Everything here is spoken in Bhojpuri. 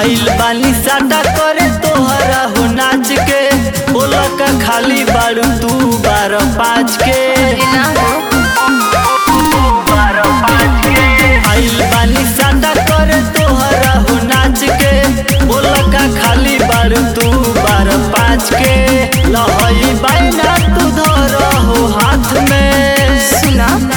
आइल बानी साटा करे तोहरा हो नाच के बोला का खाली बारू तू बारह पाँच के ना हो आइल बानी साटा करे तोहरा हो नाच के बोला का खाली बारू तू बारह पाँच के लहई बाइना तू धर हो हाथ में सुना